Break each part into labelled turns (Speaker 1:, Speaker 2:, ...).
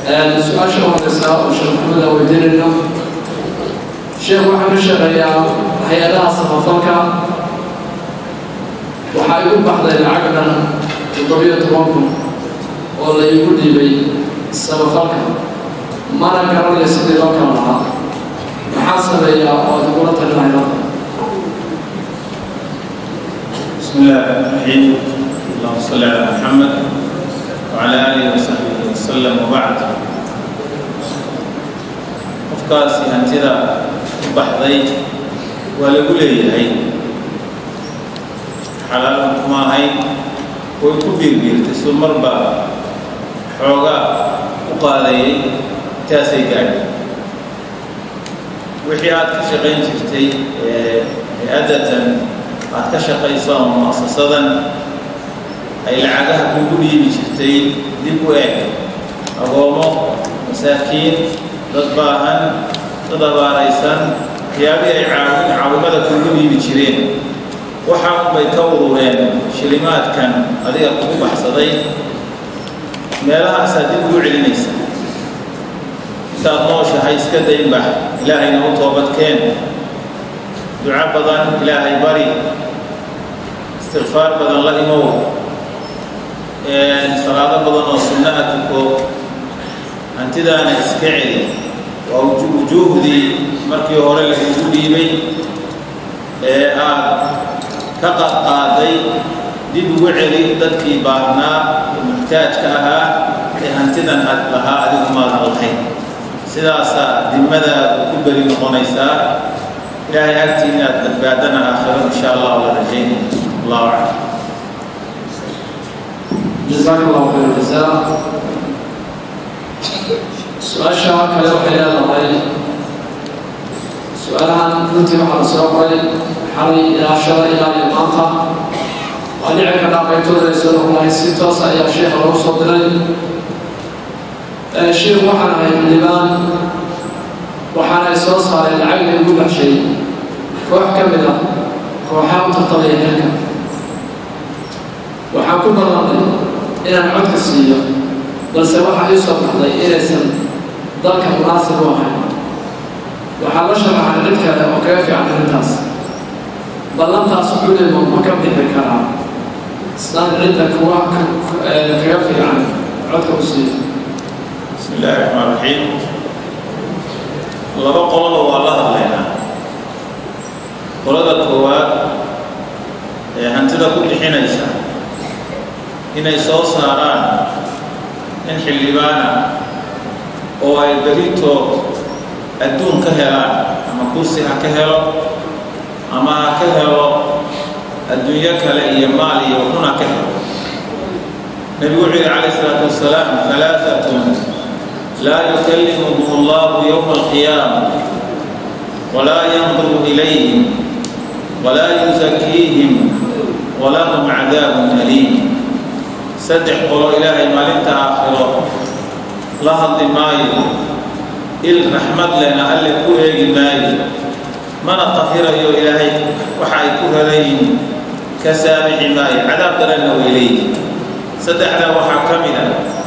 Speaker 1: su-aasha horeysa oo sheekh maxamed aan weydiinayno sheekh waxaan ka shaqeeyaa hay-adaha samafalka waxaa igu baxday lacag dhan toddobiyo toban kun oo la iigu dhiibay samafalka mana garanaya sidii loo kala lahaa maxaa sameeyaa oo ad igula talinahay hadda
Speaker 2: بسم الله الرحمن الرحيم اللهم صل على محمد وعلى آله وصحبه وسلم وبعد qofkaasi hantida u baxday waa lagu leeyahay xalaalan kuma ahayn way ku biirbiirtay suu marba xoogaa u qaadayay intaasay gaadhay wixii aad ka shaqayn jirtay hay-adatan aad ka shaqayso ama muasasadan ay lacagaha kugu dhiibi jirtay dib u eg agoomo masaakiin dad baahan dad abaaraysan waxyaabihii ay caawin caawimada kugu dhiibi jireen waxaa unbay ka urureen shilimaadkan adiga kugu baxsaday meelahaasaa dib ugu celinaysa intaad nooshahay iska daynbax ilaahayna u toobadkeen duco badan ilaahay bari istikfaar badan la imow salaado badan oo sunnaha tuko hantidaana iska celi waa wujuuhdii markii hore lagugu dhiibay ee aad ka qadqaaday dib ugu celi dadkii baahnaa ee muxtaajka ahaa ee hantidan aad lahaa adigu maadan lahayn sidaasaa dimadaadu ku beri noqonaysaa ilaahay agtii inaad badbaadana aakhiro insha allah la rajaynaya allahu aclam
Speaker 1: jazaak allahu khayr jazaa su-aasha kale waxay leedahay su-aalahan runtii waxaa la soo qoray xalay ilaa shalay ilaa iyo maanta waa dhici kadhaa qaybtooda ay soo noqonahay si toos ayaa sheekha lagu soo diray sheekh waxaan ahay xildhibaan waxaana ay soo saareen lacag laygu baxshay koox ka mid ah kooxaha u tartamaya xilka waxaan ku ballanay inaan codka siiyo balse waxaa ii soo baxday inaysan dalka munaasib u ahayn waxaa la sharaxay cid kale oo kaga fiican arrintaas ballantaas culimo ma ka bixi karaa saan cidda kuwa kaga fiican codka u siiyo
Speaker 2: bismi illaahi raxmaan raxiim laba qolaba waa la hadlaynaa qolada koowaad ee hantida ku bixinaysa inay soo saaraan in xildhibaana oo ay berito adduun ka helaan ama kursi ha ka helo ama ha ka helo adduunyo kale iyo maal iyo run ha ka helo nebigu wuxuu yihi calayh isalaatu wasalaam halaaatun laa yukallimuhum allahu yowma alqiyaama walaa yanduru ilayhim walaa yusakiihim walahum cadaabun aliim saddex qolo ilaahay maalinta aakhiro la hadli maayo il raxmad lena alle ku eegi maayo mana tahirayo ilaahay waxa ay ku helayiin ka saamixi maayo cadaab daranna way leeyihin saddexdaa waxaa ka mid a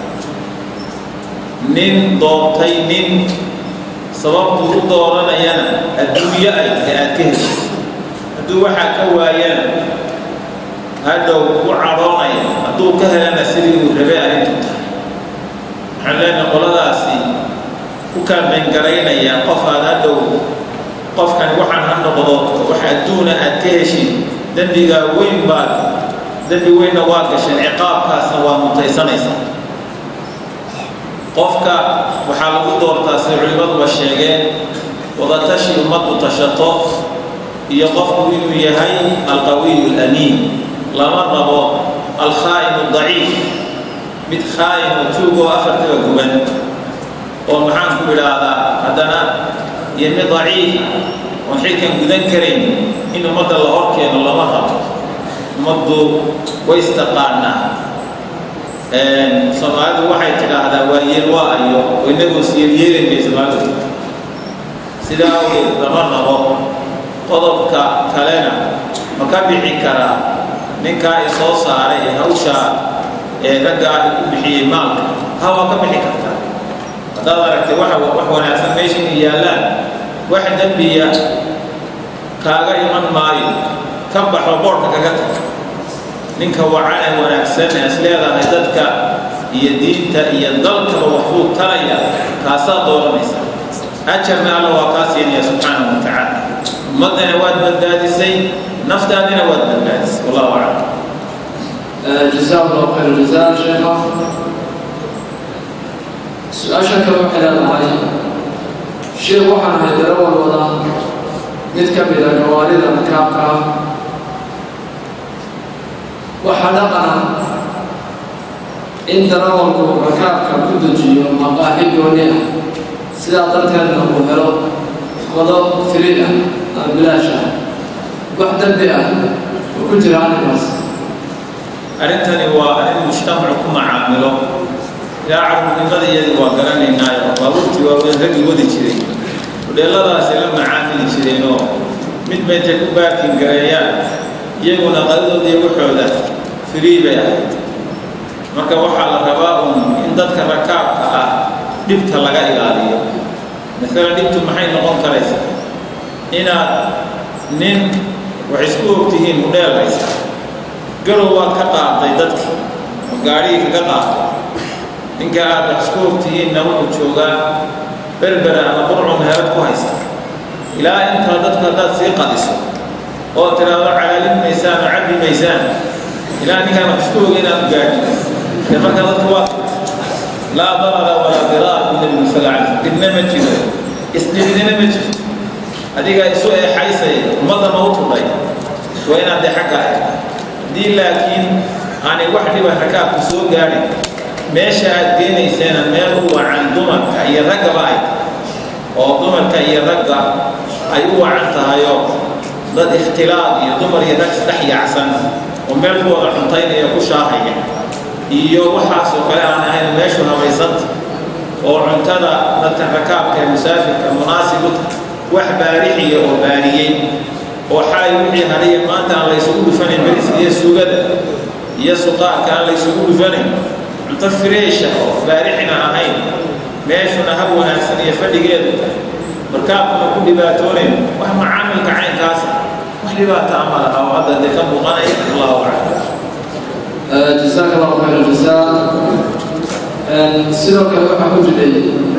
Speaker 2: nin doortay nin sababtuu u dooranayana adduunyo ay tahay aad ka heshid hadduu waxaa ka waayana hadhow u cadhoonaya hadduu ka helana sidii uu rabay arrintu tahay waxaan leenahay qoladaasi ku kaamengaraynaya qof aad hadhow qofkani waxaan ha noqdo wax adduuna aad ka heshid dembigaa weyn baad dembi weynna waa gasheen ciqaabkaasna waa mutaysanaysaa qofka waxaa lagu doortaa sida culimmaduba sheegeen wadatashi ummaddu tashato iyo qofku inuu yahay alqawiyu alamiin lama rabo alkhaa'inu daciif mid khaa'in oo tuug oo afartaba guban oo maxaan ku idhaahdaa haddana iyo mid daciif oon xilkan gudan karayn in ummadda la hor keeno lama rabo ummaddu way istaqaanaa soomaalidu waxay tidhaahdaa waa yeelwaayo oo inagoo siyelyeelin bay soomaalidu sidaa awgeed lama rabo qodobka kalena ma ka bixi karaa ninkaa i soo saaray ee hawshaa ee raggaa i ku bixiyey maalka ha waa ka bixi kartaa haddaad aragtay waxa wax wanaagsan meesha inay yaallaan wax dembiya kaaga iman maayo ka baxo boodhka kaga tag ninka wacan ee wanaagsan ee is leedahay dadka iyo diinta iyo dalkaba waxbuu taraya kaasaa dooranaysa ajarna alla waa kaa siinaya subxaanahu wa tacaala ummaddana waad badbaadisay naftaadina waad badbaadisay wallahu aclam
Speaker 1: جزاه الله خير الجزاء شيخنا su-aasha kale waxay leedahay sheekh waxaan ahay darawal wada mid ka mid a gawaarida rakaabka ah waxaa dhaqana in darawalku rakaabka ku dejiyo maqaaxi gooni ah sidaa darteedna uu helo qodo firi ah ama bilaash ah wax dembi ah oo ku jira arrinkaas
Speaker 2: arrintani waa arrin mujtamacu ku macaamilo ilaa carruurnimadayadii waa garanaynaayo baabuurtii waaweyn raggi wadi jiray hudheeladaasi la macaamili jireenoo mid bayntay ku baarkin gareeyaan iyaguna qadadoodii waxooda firii bay ahayd marka waxaa la rabaa uun in dadka rakaabka ah dhibta laga ilaaliyo maalan dhibtu maxay noqon karaysaa inaad nin wax isku ogtihiin hudheel haysa garow waad ka qaaday dadki oo gaadhigii kaga qaaday ninka aad wax isku ogtihiinna wuxuu joogaa berbera ama qurcu meherad ku haysta ilaa intaa dadku haddaad sii qadiso oo tiraahdo calaalin maysaan oo cabbi maysaan ilaa ninkaan wax isku oga inaad gaadhi dee marka dadku waa laa darara walaa diraar bu nebigu sal alay slam dhibna ma jiro isdhibidina ma jirto adiga isu eexaysaya ummadda ma u tudhay waa inaad dee xagga ahayd haddii laakiin aanay wax dhiba rakaabku soo gaadhin meesha aad geenayseena meel u wacan dumarka iyo raggaba ay oo dumarka iyo ragga ay u wacan tahayoo dad ikhtilaaq iyo dumar iyo rag isdhex yaacsan oo meel ku wada cuntaynaya ku shaahaya iyo waxaasoo kale aan ahayn meeshu habaysanta oo cuntada dadka rakaabka ee musaafirka munaasib u tahay wax baarixiya oo baariyey oo xalay wixii hadiya maanta aan la ysugu dhufanayn beriska iyo suugada iyo suqaarka aan la ysugu dhufanayn cunto fireesha oo baarixina ahayn meeshuna hab wanaagsan iyo fadhigeedu markaabkuna ku dhibaatoonayn wax macaamilka caynkaasa wax dhibaata ama laha oo hadda dee ka muuqanaya allahu aclam
Speaker 1: jazaaka allahu khayr aljazaa sidoo kale waxaa ku jiray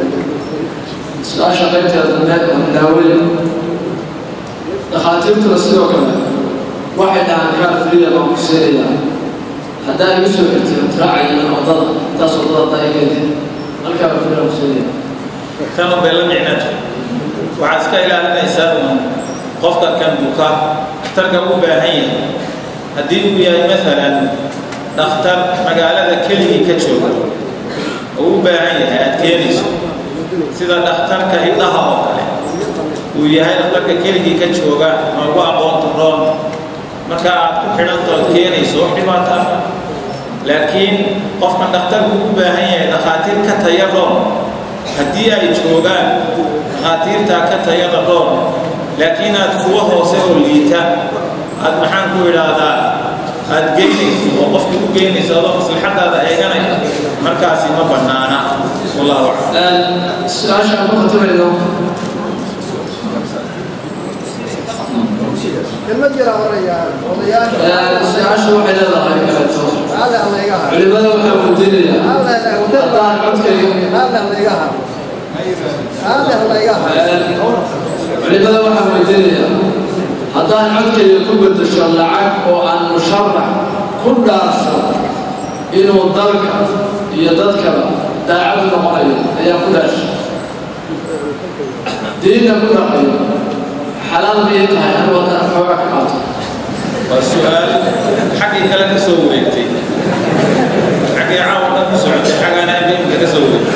Speaker 1: su-aasha qaybteeda dambe oo daaweyn dhakhaatiirtuna sidoo kale waxay dhahaan kaar friya baan ku seenayaa haddaan igu soo xirtay raacayana waddada intaas waddada haddaa i keentid halkaaba friya ku seenaya
Speaker 2: tan bay la micnata waxaad iska ilaalinaysaa uun qofka kan buka dhakhtarka u baahan yahay haddii uu yahay maalan dhakhtar magaalada keligii ka jooga oo u baahan yahay aad keenayso sida dhakhtarka hidhaha oo kale uu yahay dhakhtarka keligii ka jooga ama ugu aqoonta roon marka aad ku xidhanta ood keenayso wax dhibaata ah laakiin qofkan dhakhtarku u baahan yahay dhakhaatiir ka taya roon haddii ay joogaan dhakhaatiirtaa ka tayada roon laakiin aad kuwa hoose oo liita aad maxaan ku idhaahdaa aad geynayso oo qofkii u geynayso adoo maslaxadaada eeganaya markaasi ma bannaana wallahu aclam
Speaker 1: su-aasha aan ku khatimayno
Speaker 3: kelmad jira oraya odayaasha
Speaker 1: su-aashu waxay leedahay kaleeto
Speaker 3: alle layga ha
Speaker 1: culimada waxaa weydiinaya haddaan codkayga
Speaker 3: alle layga ha alle layga ha
Speaker 1: culimada waxaa weydiinaya haddaan codkayga ku bedesho lacag oo aan musharax ku dhaarso inuu dalka iyo dadkaba daacad noqonayo ayaa ku dhaashay diinna ku dhaqayo xalaal miyay tahay anigu haddaan xoogaa ka qaato
Speaker 2: waa su-aal xaggii kale ka soo wareegtay xaggii caawa dhan ku socotay xaggaana imika ka soo wareegtay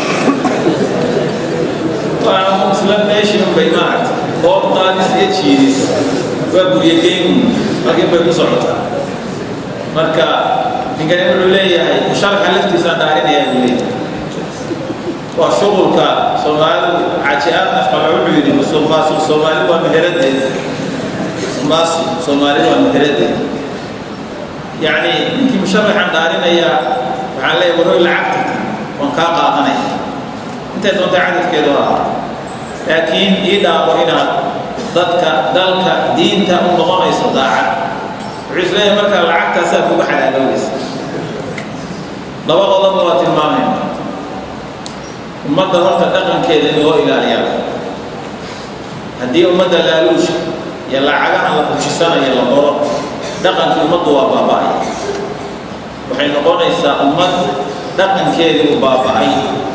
Speaker 2: waa isla meeshii unbay maaragta oo daadis iyo jiidis waa guryageyn markii bay ku socotaa marka ninkani wuxuu leeyahay musharxa laftiisaan dhaarinaya buu leeyahay waa shuqulka soomaalidu caji-aad nafqaba wuxuu yidhi musuqmaasuq soomaali waa meheradeeda musuqmaasuq soomaali waa meheradeeda yacni ninkii musharaxan dhaarinaya waxaan leeyahay waroy lacagta waan kaa qaadanaya intay doonta cadadkeedu ha ahaato laakiin ii dhaabo inaad dadka dalka diinta u noqonayso daacad wuxuu isleeyahay markaa lacagtaasaa kuga xalaaloobaysa laba qodobba waa tilmaamayna ummadda horta dhaqankeeda in loo ilaaliyaa haddii ummadda laaluusha iyo lacagaha la bujisanayo la qoro dhaqankii ummaddu waa baaba'ay waxay noqonaysaa ummad dhaqankeedii u baaba'ay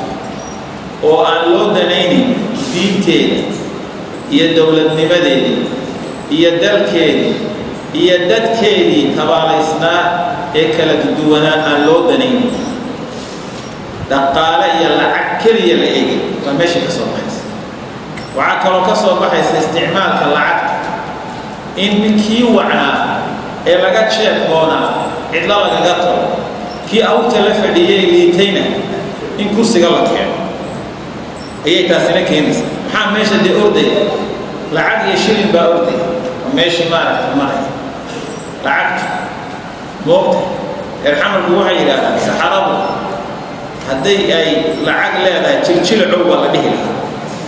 Speaker 2: oo aan loo danaynin diinteeda iyo dowladnimadeedii iyo dalkeedii iyo dadkeedii tabaalaysnaa ee kala duwanaa aan loo danaynin dhaqaale iyo lacag keliya la eegay waa meesha ka soo baxaysa waxaa kaloo ka soo baxaysa isticmaalka lacagta in kii wacnaa ee laga jeebkoonaa cidlo lagaga talo kii awrta la fadhiyey liitayna in kursiga la keeno ayay taasina keenaysaa maxaa meesha dee ordaya lacag iyo shilin baa ordaya oo meeshii maaragta maraya lacagta moogta reerxamarku waxay yidhaahdaan saxaradu hadday ay lacag leedahay jiljilacow baa la dhihi lahaa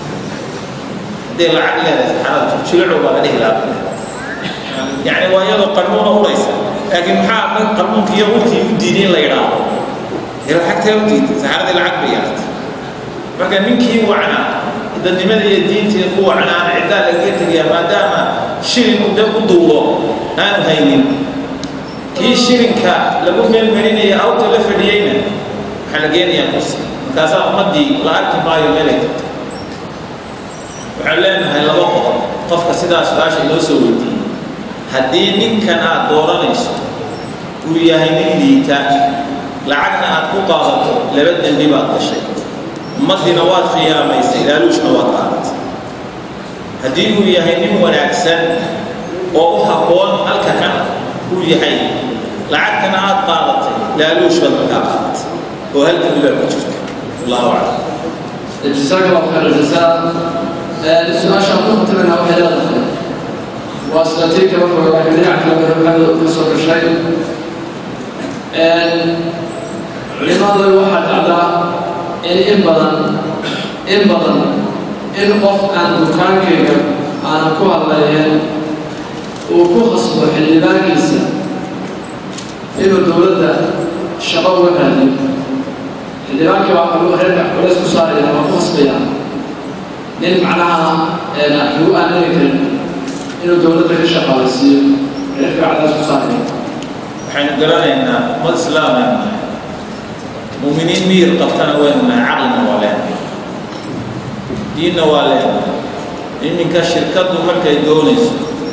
Speaker 2: hadday lacag leedahay saxaradu jiljilacow baa la dhihi lahaa yacni waa iyadoo qarmuuna uraysa laakiin maxaa qarmuunka iyo urtii u diiday in la yidhaahdo dee lacagtaa u diiday saxaradii lacag bay yeelatay marka ninkii wacnaa dadnimada iyo diintii ku wacnaana ciddaa lagaga tegayaa maadaama shilin uu de ku duulo aanu haynin kii shilinka lagu meelmelinaya awta la fadhiyeyna waxaa la geenayaa kursi markaasaa ummaddii la arki maayo meelay tagto waxaan leenahay laba qodob qofka sidaa su-aasha inoo soo weydiiyey haddii ninkan aad dooranayso uu yahay nin liita lacagna aad ku qaadato laba dembi baad gashay ummaddiina waad khiyaamaysay laaluushna waad qaadatay haddii uu yahay nin wanaagsan oo u habboon halka kan uu yahay lacagtana aad qaadatay laaluush baad markaa qaadatay oo hal dembi baa ku jirta allahu aclam
Speaker 1: جزاك الله خير الجزاء السؤال شاطر تبعنا وحي لا دخل واسلتيك وفر واحد يعك لما يحمل قصر الشيء لماذا الواحد على إن إن بدن إن بدن إن قف أن دكان كيغا أنا كوها الليل وكو خصبه حلي باقيسا إنه الدولة شباب وكالي xildhibaankii waa kaluu reerka culays ku saaraya waa ku khasbaya nin macnaha lagu aamini karin inuu dowladda ka shaqaalaysiiyo reerka cadaas ku saaraya
Speaker 2: waxaynu garanaynaa ummad islaameen muuminiin miyir qabtana waynu nahay caqlina waa leenahay diinna waa leenahay iminka shirkaddu markay doonayso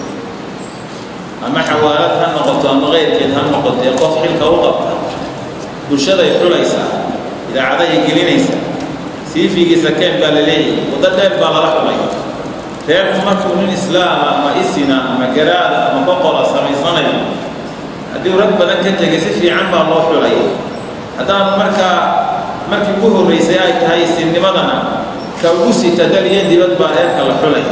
Speaker 2: ama xawaalad ha noqoto ama keyrkeed ha noqotee qof xilka u qabta bulshaday xulaysaa idaacadahay gelinaysaa siifigiisa keen baa la leeyahay waddo dheer baa lala xulay reerku markuu nin islaama ama isina ama garaada ama boqola samaysanayo haddii rag badan ka tegay si fiican baa loo xulay haddaanu markaa markii ugu horraysay ay tahay isinnimadana ka ugu sita dal iyo dibad baa reerka la xulaya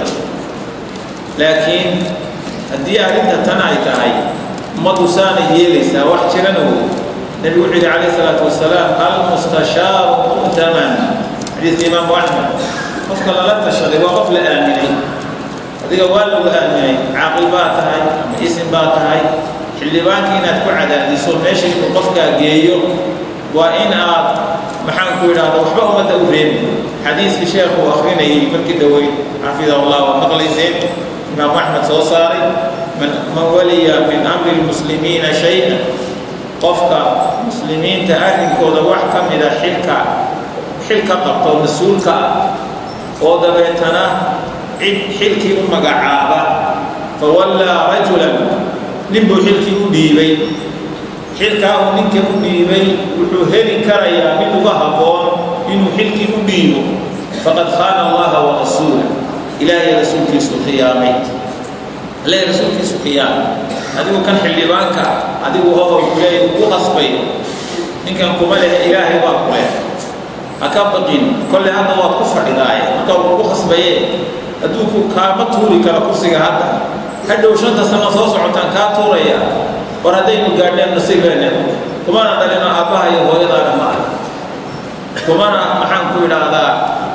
Speaker 2: laakiin haddii arrinta tan ay tahay ummaddu saanay yeelaysaa wax jirana wey النبي وحده عليه الصلاة والسلام المستشار مؤتمن حديث الإمام أحمد قفك لا تشتري وقف لآمني هذه والو آمني عاقل باتهاي اسم باتهاي حلي باكي إنها تكون عدا دي صور ماشي قفك جيو وإن آت محان كويل هذا وحبه ما تقولين حديث الشيخ وآخرين يمركي دوي حفظه الله ومقلي زين إمام أحمد صوصاري من من ولي من أمر المسلمين شيئا qofka muslimiinta arrinkooda wax ka mida xilka xilka qabto mas-uulka ah oo dabeetana cid xilkii u magacaaba fawallaa rajulan nin buu xilkii u dhiibay xilkaa uu ninka u dhiibay wuxuu heli karayaa mid uga habboon inuu xilkii u dhiibo faqad khaana allaha wa rasuula ilaahay rasuulkiisu khiyaamay ilaahay rasuulkiisu khiyaamay adigu kan xildhibaanka adigu oo kuleey ugu qasbay ninkan kuma lehe ilaahay baa ku leh ha ka baqin kolle hadda waad ku fadhidaaye marka uu ugu qasbaye hadduu ku kaama tuuri karo kursiga hadda hadhow shanta sano soo socotaan kaa tuuraya war haddaynu gaadhneen nasiibeene kumana dhalino aabbaha iyo hooyadaana ma ah kumana maxaan ku idhaahdaa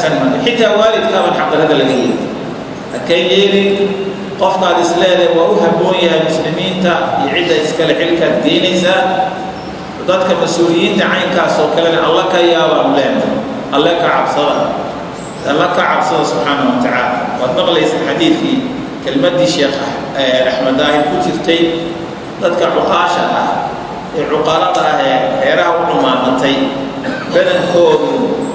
Speaker 2: wanaagsan ma xitaa waalidkaaban xaqdarada laga yeeli hakay yeelin qofkaad isleedahay waa u habboon yahay muslimiinta iyo cidda iskale xilkaad geynaysaa dadka mas-uuliyiinta caynkaas oo kalena alla ka yaabaanu leenahay alle ka cabsada alla ka cabsada subxaana wa tacaala waad maqlaysa xadiidkii kelmaddii sheekh axmed daahir ku jirtay dadka cuqaasha ah ee cuqalada ah ee reeraha u dhumaamatay badankoodu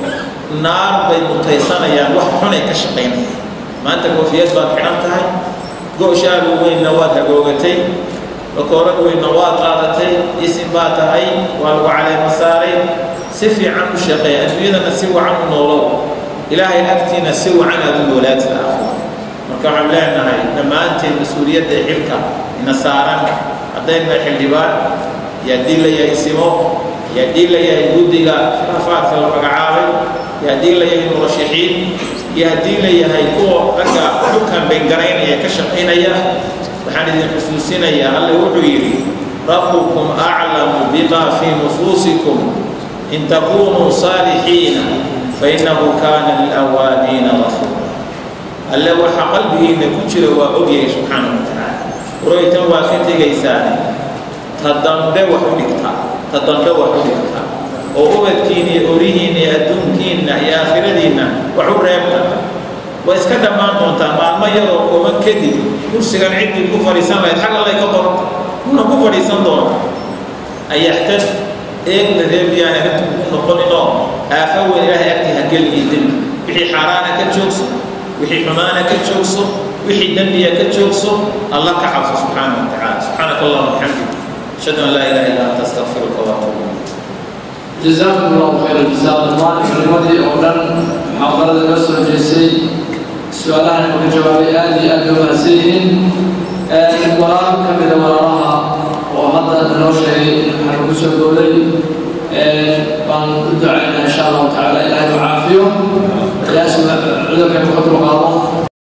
Speaker 2: naar bay mutaysanayaan wax xunay ka shaqaynayaan maanta koofiyad baad xidhan tahay go-shaalu weynna waad hagoogatay bakoorad weynna waad qaadatay isin baa tahay waa lagu caleema saaray si fiican u shaqeey adduunyadana si wacan u noolow ilaahay agtiina si wacan aad u noolaatid aakhiro marka waxaan leenahay dhammaanteen mas-uuliyadda xilka ina saaran haddayna xildhibaan iyo haddii la yahay simo iyo haddii la yahay guddiga khilaafaadka la magacaabay iyo haddii la yahay murashaxiin iyo haddii la yahay kuwa ragga xukan bengaraynaya ka shaqaynaya waxaan idin xusuusinayaa alle wuxuu yidhi rabbukum aclamu bima fii nufuusikum in takunuu saalixiina fainahu kaana lilawaabiina gafuura alle waxa qalbigiinna ku jira waa ogyahay subxaana wa tacaala uraytan waa ka tegaysaane ta dambe wax u dhigtaa ta dambe wax u dhigtaa oo ubadkiinna iyo orihiinna iyo adduunkiinna iyo aakhiradiinna wax u reebta way iska dhammaan doontaa maalmo yaroo kooban kadib kursigan ciddii ku fadhiisan lahayd xag allay ka qorta una ku fadhiisan doona ayaxtad eegna reebiyaan arrintu ku noqoninoo aafa weyn ilaahay agtii ha geliyo dembi wixii xaaraana ka joogso wixii xumaana ka joogso wixii dembiya ka joogso alla ka cabso subxaana wa tacaala subxaanaka allahuma bixamdik ashhadu an laa ilaha illa anta astaqfiruka wa atuubu
Speaker 1: جزاكم الله خير الجزاء الله كلمتي أولا محاضرة الأسرة جيسي سؤالها من جوابي آدي أبي ومسيهن وراء كمل وراءها وهذا النوشي حرقوس الدولي بان دعينا إن شاء الله تعالى إلى العافية يا سمع عذرك بقدر الله